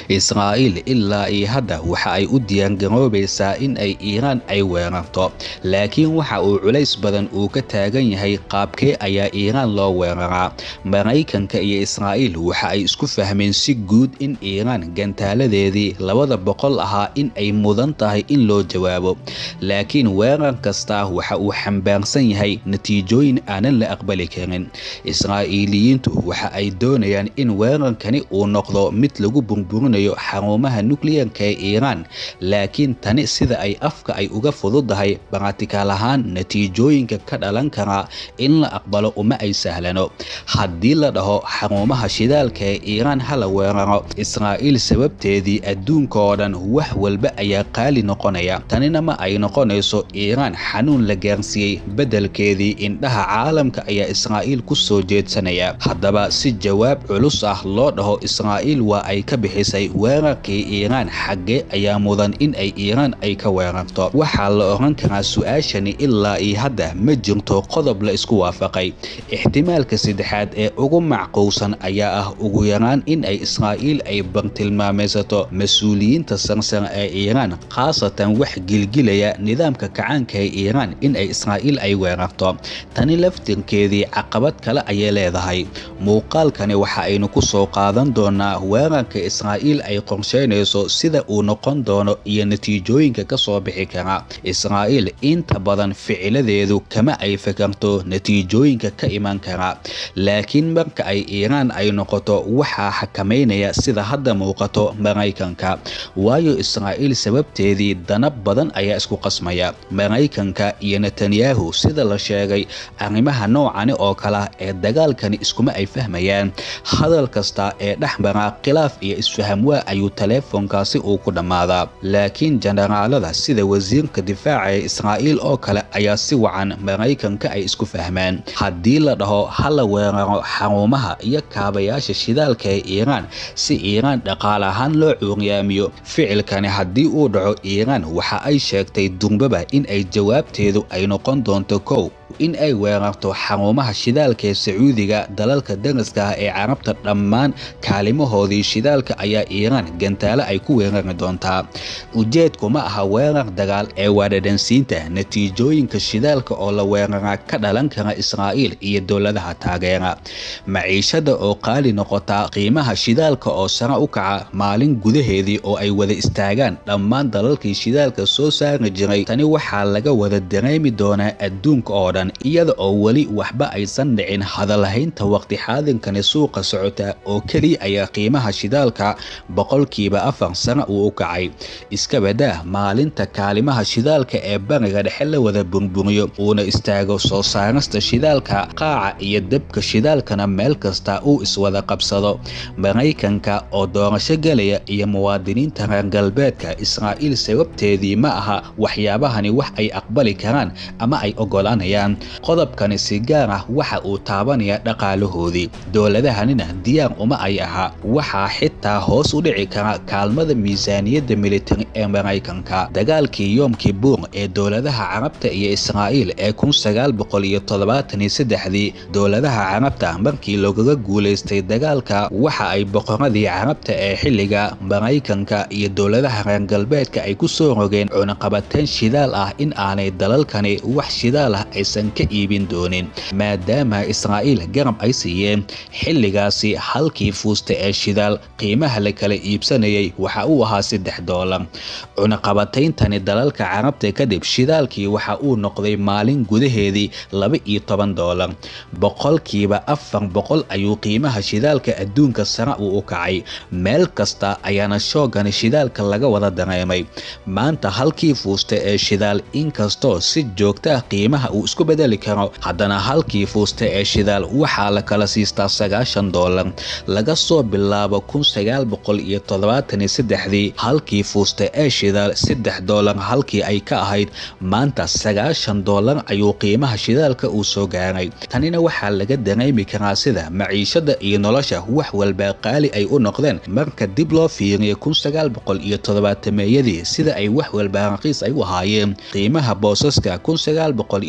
israa'iil ilaa iyo hadda waxa ay u diyaargaroobaysaa in ay iiraan ay weerarto laakiin waxa uu culays badan uu ka taagan yahay qaabkee ayaa iiraan loo weeraraa maraykanka iyo israa'iil waxa ay isku fahmeen si guud in iiraan gantaaladeedii labada boqol ahaa in ay mudan tahay in loo jawaabo laakiin weerar kasta waxa uu xambaarsan yahay natiijooyin aanan la aqbali karin israa'iiliyiintu waxa ay doonayaan in weerarkani uu noqdo mid lagu burburinayo xarumaha nukliyarka ee iiraan laakiin tani sida ay afka ay uga fududahay baratikaal ahaan natiijooyinka ka dhalan karaa in la aqbalo uma ay sahlano haddii la dhaho xarumaha shidaalka ee iiraan hala weeraro israa'iil sababteedii adduunka oo dhan wax walba ayaa qaali noqonaya tanina ma ay noqonayso iiraan xanuun la gaarsiiyey beddelkeedii indhaha caalamka ayaa israa'iil ku soo jeedsanaya haddaba si jawaab culus ah loo dhaho israa'iil waa ay ka bixisay weerarkii iiraan xaggee ayaa mudan in ay iiraan ay ka weerarto waxaa la oran karaa su-aashani ilaa iyo hadda ma jirto qodob la isku waafaqay ixtimaalka saddexaad ee ugu macquulsan ayaa ah ugu yaraan in ay israa'iil ay bartilmaamaysato mas-uuliyiinta sarsare ee iiraan khaasatan wax gilgilaya nidaamka kacaanka ee iiraan in ay israa'iil ay weerarto tani laftirkeedii caqabad kale ayay leedahay muuqaalkani waxa aynu ku soo qaadan doonaa weerarka israa'iil ay qorsheynayso sida uu noqon doono iyo natiijooyinka ka soo bixi kara israa'iil inta badan ficiladeedu kama ay fakarto natiijooyinka ka iman kara laakiin marka ay iiraan ay noqoto waxaa xakamaynaya sida hadda muuqato maraykanka waayo israa'iil sababteedii danab badan ayaa isku qasmaya maraykanka iyo netanyahu sida la sheegay arrimaha noocani oo kale ee dagaalkani iskuma ay fahmayaan hadal kasta ee dhex mara khilaaf iyo isfahamwaa ayuu taleefonkaasi uu ku dhammaadaa laakiin jenaraalada sida wasiirka difaaca ee israa'iil oo kale ayaa si wacan maraykanka ay isku fahmaan haddii la dhaho hala weeraro xarumaha iyo kaabayaasha shidaalka ee iiraan si iiraan dhaqaale ahaan loo cuuryaamiyo ficilkani haddii uu dhaco iiraan waxa ay sheegtay durbaba in ay jawaabteedu ay noqon doonto kow in ay weerarto xarumaha shidaalka ee sacuudiga dalalka daraska ah ee carabta dhammaan kaalimahoodii shidaalka ayaa iiraan gantaale ay ku weerari doontaa ujeedku ma aha weerar dagaal ee waadhadhansiinta natiijooyinka shidaalka oo la weeraraa ka dhalan kara israa'iil iyo dowladaha taageera maciishada oo qaali noqota qiimaha shidaalka oo sare u kaca maalin gudaheedii oo ay wada istaagaan dhammaan dalalkii shidaalka soo saari jiray tani waxaa laga wada dareemi doonaa adduunka oo dhan iyada oo weli waxba aysan dhicin hadalhaynta waqti xaadinkani suuqa socota oo keliya ayaa qiimaha shidaalka boqolkiiba afar sare uu u kacay iska badaa maalinta kaalimaha shidaalka ee bariga dhexe la wada burburiyo uuna istaago soo saarista shidaalka qaaca iyo dabka shidaalkana meel kasta uu iswada qabsado maraykanka oo doorasho gelaya iyo muwaadiniinta reer galbeedka israa'iil sababteedii ma aha waxyaabahani wax ay aqbali karaan ama ay oggolaanayaan qodobkani si gaar ah waxa uu taabanaya dhaqaalahoodii dowladahanina diyaar uma ay aha waxaa xitaa hoos u dhici kara kaalmada miisaaniyadda militari ee maraykanka dagaalkii yoom kibuur ee dowladaha carabta iyo israa'iil ee kun sagaal boqol iyo toddobaatan iyo saddexdii dowladaha carabta markii loogaga guulaystay dagaalka waxa ay boqoradii carabta ee xilliga maraykanka iyo dowladaha reer galbeedka ay ku soo rogeen cunaqabateen shidaal ah in aanay dalalkani wax shidaal ah aysan ka iibin doonin maadaama israa'iil garab ay siiyeen xilligaasi halkii fuusta ee shidaal qiimaha la kala iibsanayay waxa uu ahaa saddex doolar cunaqabatayntani dalalka carabta kadib shidaalkii waxa uu noqday maalin gudaheedii laba iyo toban doolar boqolkiiba afar boqol ayuu qiimaha shidaalka adduunka sare uu u kacay meel kasta ayaana shoogani shidaalka laga wada dareemay maanta halkii fuusta ee shidaal inkastoo si joogta ah qiimaha uu isku bedeli karo haddana halkii fuusta ee shidaal waxaa la kala siistaa sagaashan doolar laga soo bilaabo kun sagaal boqol iyo toddobaatan iyo saddexdii halkii fuusta ee shidaal saddex doolar halkii ay ka ahayd maanta sagaashan doolar ayuu qiimaha shidaalka uu soo gaaray tanina waxaa laga dareemi karaa sida maciishada iyo nolosha wax walba qaali ay u noqdeen marka dib loo fiiriyo kun sagaal boqol iyo toddobaatameeyadii sida ay wax walba raqiis ay u ahaayeen qiimaha boosaska kun sagaal boqol iyo toddoba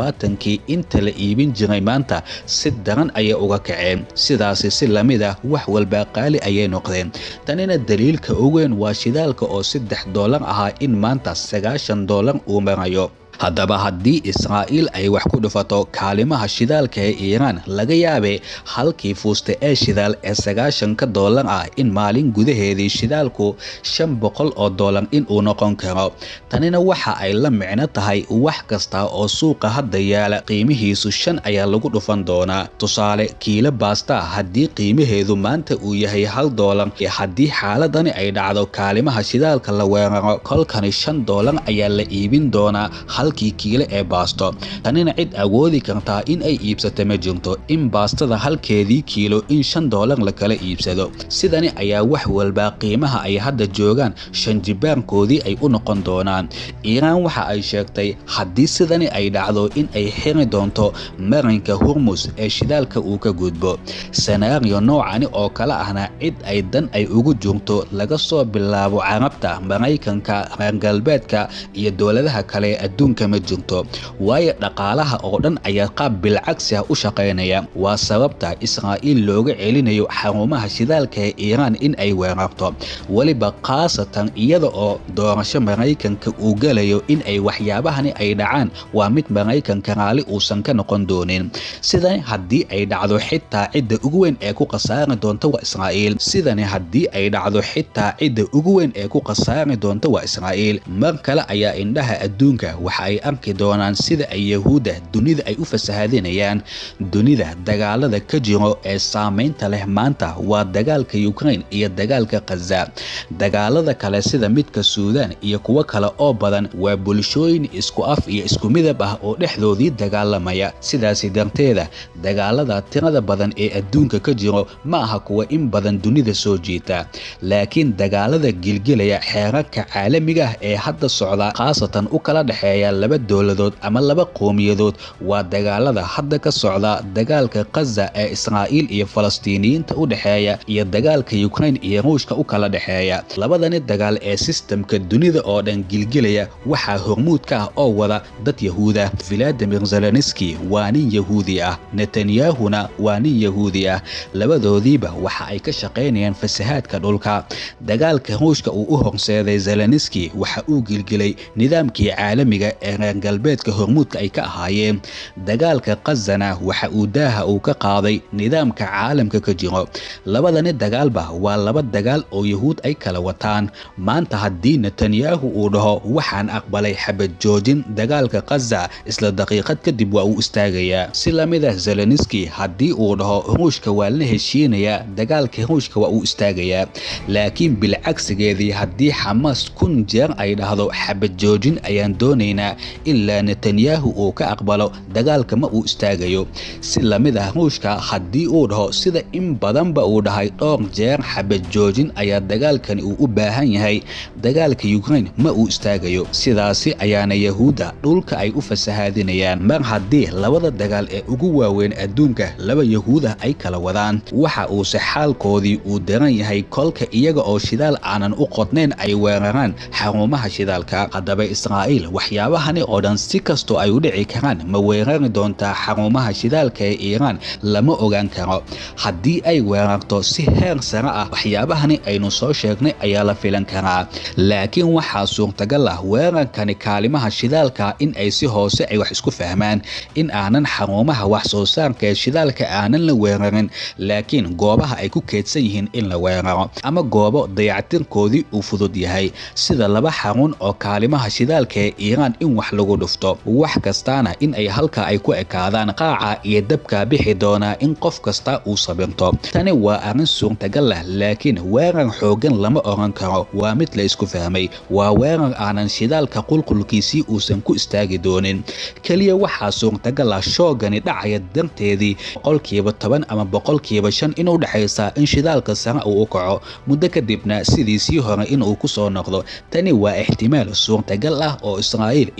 toddobaatankii inta la iibin jiray maanta si daran ayay uga kaceen sidaasi si lamid ah wax walba qaali ayay noqdeen tanina daliilka ugu weyn waa shidaalka oo saddex doolar ahaa in maanta sagaashan doolar uu marayo haddaba haddii israa'iil ay wax ku dhufato kaalimaha shidaalka ee iiraan laga yaabee halkii fuusta ee shidaal ee sagaashanka doolar ah in maalin gudaheedii shidaalku shan boqol oo doolar inuu noqon karo tanina waxa ay la micno tahay wax kasta oo suuqa hadda yaala qiimihiisu shan ayaa lagu dhufan doonaa tusaale kiilo baasta haddii qiimaheedu maanta uu yahay hal doolar haddii xaaladani ay dhacdo kaalimaha shidaalka la weeraro kolkani shan doolar ayaa la iibin doonaa halkii kiilo ee baasto tanina cid awoodi kartaa in ay iibsato ma jirto in baastada halkeedii kiilo in shan doolar la kala iibsado sidani ayaa wax walba qiimaha ay hadda joogaan shanjibaankoodii ay u noqon doonaan iiraan waxa ay sheegtay haddii sidani ay dhacdo in ay xiri doonto marinka hurmus ee shidaalka uu ka gudbo senaariyo noocani oo kale ahna cid ay dan ay ugu jirto laga soo bilaabo carabta maraykanka reer galbeedka iyo dowladaha kale ee adduunka ma jirto waayo dhaqaalaha oo dhan ayaa qaab bilcagsi ah u shaqaynaya waa sababta israa'iil looga celinayo xarumaha shidaalka ee iiraan in ay weerarto weliba khaasatan iyada oo doorasho maraykanka uu gelayo in ay waxyaabahani ay dhacaan waa mid maraykanka raali uusan ka noqon doonin sidani haddii ay dhacdo xitaa cidda ugu weyn ee ku khasaari doonta waa israa'iil sidani haddii ay dhacdo xitaa cidda ugu weyn ee ku khasaari doonta waa israa'iil mar kale ayaa indhaha adduunka waxa ay arki doonaan sida ay yahuudda dunida ay u fasahadinayaan dunida dagaalada ka jiro ee saamaynta leh maanta waa dagaalka ukraine iyo dagaalka khaza dagaalada kale sida midka suudaan iyo kuwo kale oo badan waa bulshooyin isku af iyo isku midab ah oo dhexdoodii dagaalamaya sidaasi darteeda dagaalada tirada badan ee adduunka ka jiro ma aha kuwa in badan dunida soo jiita laakiin dagaalada gilgilaya xeerarka caalamiga ah ee hadda socda khaasatan u kala dhexeeya laba dowladood ama laba qowmiyadood waa dagaalada hadda ka socda dagaalka khaza ee israa'iil iyo falastiiniyiinta u dhexeeya iyo dagaalka ukraine iyo ruushka u kala dhexeeya labadani dagaal ee sistamka dunida oo dhan gilgilaya waxaa hormuud ka ah oo wada dad yahuuda valadimir zelenski waa nin yahuudi ah netanyahuna waa nin yahuudi ah labadoodiiba waxa ay ka shaqaynayaan fasahaadka dhulka dagaalka ruushka uu u horseeday zelenski waxa uu gilgilay nidaamkii caalamiga ee reer galbeedka hormuudka ay ka ahaayeen dagaalka khazana waxa uu daaha uu ka qaaday nidaamka caalamka ka jiro labadani dagaalba waa laba dagaal oo yahuud ay kala wataan maanta haddii netanyahu uu dhaho waxaan aqbalay xabad joojin dagaalka khaza isla daqiiqad kadib waa uu istaagayaa si lamid ah zelenski haddii uu dhaho ruushka waa la heshiinayaa dagaalka ruushka waa uu istaagayaa laakiin bilcagsigeedii haddii xamaas kun jeer ay dhahdo xabad joojin ayaan doonaynaa ilaa netanyahu uu ka aqbalo dagaalka ma uu istaagayo si lamid ah ruushka haddii uu dhaho sida in badanba uu dhahay dhowr jeer xabad joojin ayaa dagaalkani uu u baahan yahay dagaalka ukraine ma uu istaagayo sidaasi ayaana yahuudda dhulka ay u fasahaadinayaan mar haddii labada dagaal ee ugu waaweyn adduunka laba yahuudah ay kala wadaan waxa uuse xaalkoodii uu daran yahay kolka iyaga oo shidaal aanan u qodnayn ay weeraraan xarumaha shidaalka haddaba israa'iil waxyaabahani oo dhan si kastoo ay u dhici karaan ma weerari doontaa xarumaha shidaalka ee iiraan lama ogaan karo haddii ay weerarto si heer sare ah waxyaabahani aynu soo sheegnay ayaa la filan karaa laakiin waxaa suurtagal ah weerarkani kaalimaha shidaalka in ay si hoose ay wax isku fahmaan in aanan xarumaha wax soo saarka ee shidaalka aanan la weerarin laakiin goobaha ay ku keedsan yihiin in la weeraro ama goobo dayactirkoodii uu fudud yahay sida laba xarun oo kaalimaha shidaalka ee iiraan in wax lagu dhufto wax kastaana in ay halka ay ku ekaadaan qaaca iyo dabka bixi doonaa in qof kasta uu sabirto tani waa arrin suurtagal ah laakiin weerar xoogan lama oran karo waa mid la isku fahmay waa weerar aanan shidaalka qulqulkiisii uusan ku istaagi doonin keliya waxaa suurtagal ah shoogani dhacaya darteedii boqolkiiba toban ama boqolkiiba shan inuu dhexaysa in shidaalka sare uu u kaco muddo kadibna sidiisii hore inuu ku soo noqdo tani waa ixtimaal suurtagal ah oo israa'iil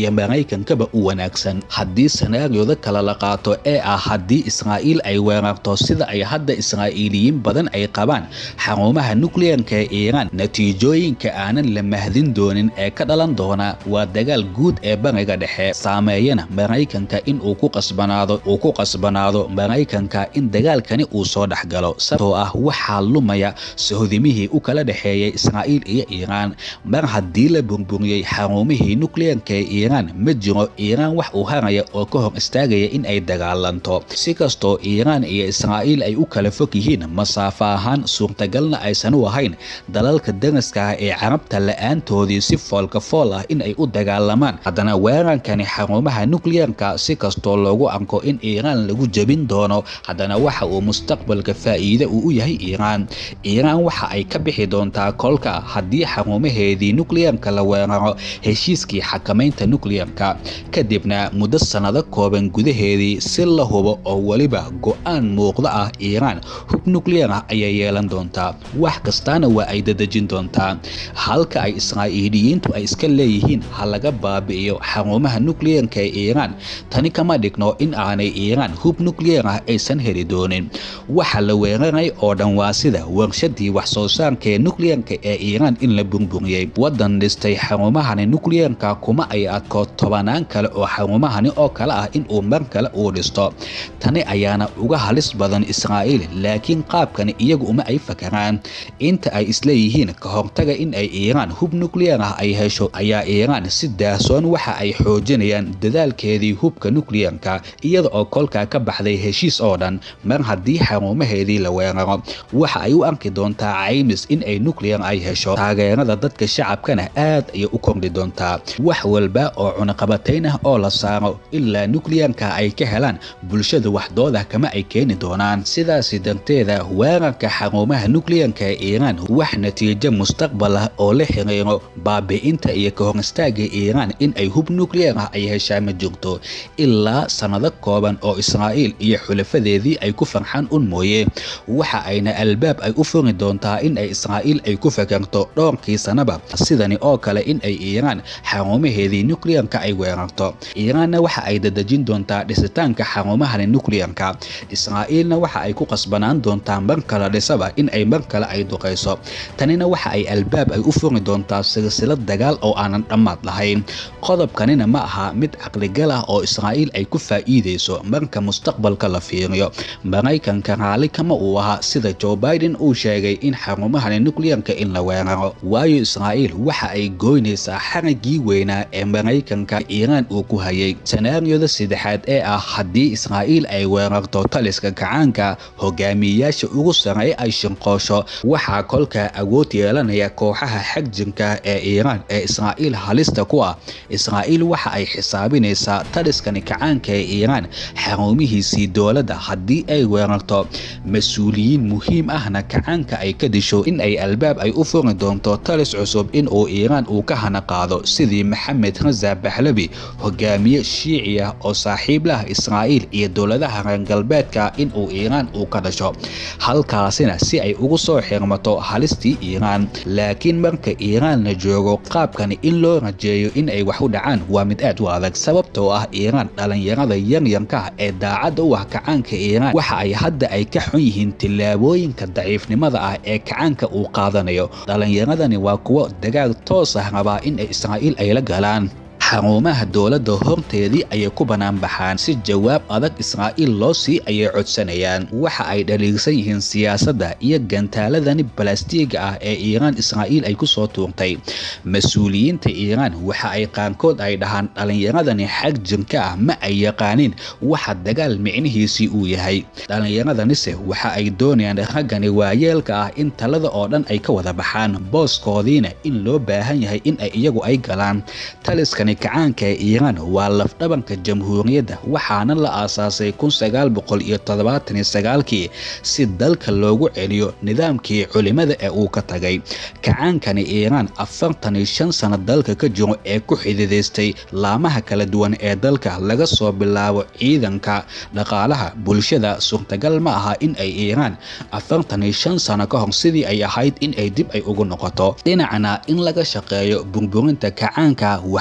iyo maraykankaba u wanaagsan haddii sanaariyada kale la qaato ee ah haddii israa'iil ay weerarto sida ay hadda israa'iiliyiin badan ay qabaan xarumaha nukliyanka ee iiraan natiijooyinka aanan la mahdin doonin ee ka dhalan doona waa dagaal guud ee bariga dhexe saameeyana maraykanka in uu ku qasbanaado uu ku qasbanaado maraykanka in dagaalkani uu soo dhexgalo sababtoo ah waxaa lumaya sohdimihii u kala dhexeeyay israa'iil iyo iiraan mar haddii la burburiyey xarumihii nukliyanka ee iiraan ma jiro iiraan wax uu haraya oo ka hor istaagaya in ay dagaalanto si kastoo iiraan iyo israa'iil ay u kala fog yihiin masaafo ahaan suurtagalna aysan u ahayn dalalka daraska ah ee carabta la-aantoodii si foolka fool ah in ay u dagaalamaan haddana weerankani xarumaha nukliyanka si kastoo loogu arko in iiraan lagu jebin doono haddana waxa uu mustaqbalka faa'iide uu u yahay iiraan iiraan waxa ay ka bixi doontaa kolka haddii xarumaheedii nukliyanka la weeraro heshiiskii xakamaynta nukliyanka kadibna muddo sannado kooban gudaheedii si la hubo oo weliba go-aan muuqda ah iiraan hub nukliyar ah ayay yeelan doontaa wax kastaana waa ay dadejin doontaa halka ay israa'iiliyiintu ay iska leeyihiin ha laga baabi'iyo xarumaha nukliyanka ee iiraan tani kama dhigno in aanay iiraan hub nukliyar ah aysan heli doonin waxa la weeraray oo dhan waa sida warshadii wax soo saarka ee nukliyanka ee iiraan in la burburiyey waddan dhistay xarumahani nukliyanka kuma ay adko tobanaan kale oo xarumahani oo kale ah in uu mar kale uu dhisto tani ayaana uga halis badan israa'iil laakiin qaabkani iyagu uma ay fakaraan inta ay isleeyihiin ka hortaga in ay iiraan hub nukliyar ah ay hesho ayaa iiraan si daahsoon waxa ay xoojinayaan dadaalkeedii hubka nukliyarka iyada oo kolkaa ka baxday heshiis oo dhan mar haddii xarumaheedii la weeraro waxa ay u arki doontaa caymis in ay nukliyar ay hesho taageerada dadka shacabkana aad ayay u kordhi doontaa wax walba oo cunaqabatayn ah oo la saaro ilaa nukliyarka ay ka helaan bulshada waxdooda kama ay keeni doonaan sidaasi darteeda weerarka xarumaha nukliyanka ee iiraan wax natiijo mustaqbal ah oo la xiriiro baabi'inta iyo ka hor istaaga iiraan in ay hub nukliyar ah ay heshaa ma jirto ilaa sannado kooban oo israa'iil iyo xulafadeedii ay ku farxaan un mooye waxa ayna albaab ay u furi doontaa in ay israa'iil ay ku fakarto dhowrkii sanaba sidani oo kale in ay iiraan xarumaheedii nukliyarka ay weerarto iiraanna waxa ay dadejin doontaa dhisitaanka xarumahani nukliyarka israa'iilna waxa ay ku qasbanaan doontaa mar kale dhisaba in ay mar kale ay duqayso tanina waxa ay albaab ay u furi doontaa silsilad dagaal oo aanan dhammaad lahayn qodobkanina ma aha mid caqligal ah oo israa'iil ay ku faa'iidayso marka mustaqbalka la fiiriyo maraykanka raalli kama uu ahaa sida joe biden uu sheegay in xarumahani nukliyarka in la weeraro waayo israa'iil waxa ay goynaysaa xaragii weynaa ee maraykanka iiraan uu ku hayay sanaariyada saddexaad ee ah haddii israa'iil ay weerarto taliska kacaanka hogaamiyeyaasha ugu sarreeya ay shinqoosho waxaa kolkaa awood yeelanaya kooxaha xagjirka ee iiraan ee israa'iil halista ku ah israa'iil waxa ay xisaabinaysaa taliskani kacaanka ee iiraan xarumihiisii dowladda haddii ay weerarto mas-uuliyiin muhiim ahna kacaanka ay ka disho in ay albaab ay u furi doonto talis cusub in uu iiraan uu ka hana qaado sidii maxamed raza baxlabi hogaamiye shiici ah oo saaxiib lah israa'iil iyo dowladaha reer galbeedka in uu iiraan uu ka dhasho halkaasina si ay ugu soo xirmato halistii iiraan laakiin marka iiraan la joogo qaabkani in loo rajeeyo in ay wax u dhacaan waa mid aad u adag sababtoo ah iiraan dhalinyarada yaryarka ah ee daacadda u ah kacaanka iiraan waxa ay hadda ay ka xun yihiin tillaabooyinka daciifnimada ah ee kacaanka uu qaadanayo dhalinyaradani waa kuwo dagaal toos ah rabaa in ay israa'iil ay la galaan xarumaha dowladda horteedii ayay ku banaanbaxaan si jawaab adag israa'iil loo sii ayay codsanayaan waxa ay dhaliilsan yihiin siyaasadda iyo gantaaladani balastiiga ah ee iiraan israa'iil ay ku soo tuurtay mas-uuliyiinta iiraan waxa ay qaarkood ay dhahaan dhalinyaradani xag jirka ah ma ay yaqaanin waxa dagaal micnihiisii uu yahay dhallinyaradanise waxa ay doonayaan raggani waayeelka ah in talada oo dhan ay ka wada baxaan booskoodiina in loo baahan yahay in ay iyagu ay galaan taliskani kacaanka ee iiraan waa lafdhabanka jamhuuriyadda waxaana la aasaasay kun sagaal boqol iyo toddobaatan iyo sagaalkii si dalka loogu celiyo nidaamkii culimada ee uu ka tagay kacaankani iiraan afartan iyo shan sano dalka ka jiro ee ku xididaystay laamaha kala duwan ee dalka laga soo bilaabo ciidanka dhaqaalaha bulshada suurtagal ma aha in ay iiraan afartan iyo shan sano ka hor sidii ay ahayd in ay dib ay ugu noqoto dhinacna in laga shaqeeyo burburinta kacaanka waxaa ku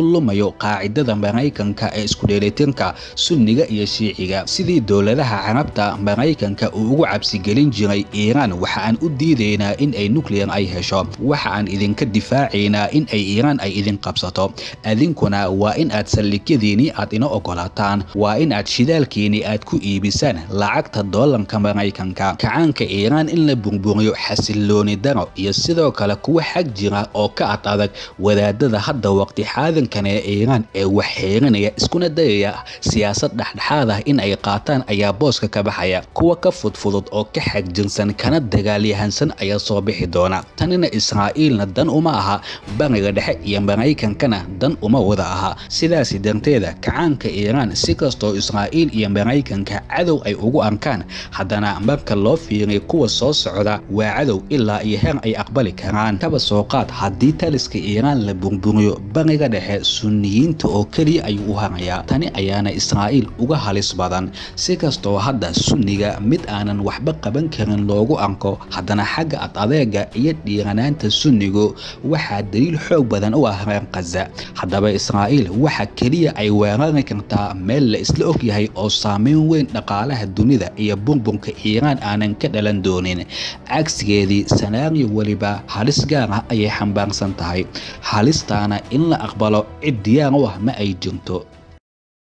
lumayo qaacidada maraykanka ee isku dheelitirka sunniga iyo shiiciga sidii dowladaha carabta maraykanka uu ugu cabsigelin jiray iiraan waxa aan u diidaynaa in ay nuclear ay hesho waxa aan idinka difaacaynaa in ay iiraan ay idin qabsato adinkuna waa in aad saldhigyadiinii aad ina ogolaataan waa in aad shidaalkiinii aad ku iibisaan lacagta doolarka maraykanka kacaanka iiraan in la burburiyo xasilooni daro iyo sidoo kale kuwa xag jira oo ka ad adag wadaadada hadda waqti xaadankan ee iiraan ee wax xeerinaya iskuna dayaya siyaasad dhexdhexaad ah in ay qaataan ayaa booska ka baxaya kuwa ka fudfudud oo ka xagjirsan kana dagaalyahansan ayaa soo bixi doona tanina israa'iilna dan uma aha bariga dhexe iyo maraykankana dan uma wada aha sidaasi darteeda kacaanka iiraan si kastoo israa'iil iyo maraykanka cadow ay ugu arkaan haddana marka loo fiiriyo kuwa soo socda waa cadow ilaa iyo heer ay aqbali karaan kaba soo qaad haddii taliska iiraan la burburiyo bariga dhexe sunniyiinta oo keliya ayuu u harayaa tani ayaana israa'iil uga halis badan si kastoo hadda sunniga mid aanan waxba qaban karin loogu arko haddana xagga ad adeega iyo dhiiranaanta sunnigu waxaa daliil xoog badan u ah reer khaza haddaba israa'iil waxa keliya ay weerari kartaa meel la isla og yahay oo saameyn weyn dhaqaalaha dunida iyo burburka iiraan aanan ka dhalan doonin cagsigeedii sanaariyo weliba halis gaar ah ayay xambaarsan tahay halistaana in la aqbalo cid diyaar u ah ma ay jirto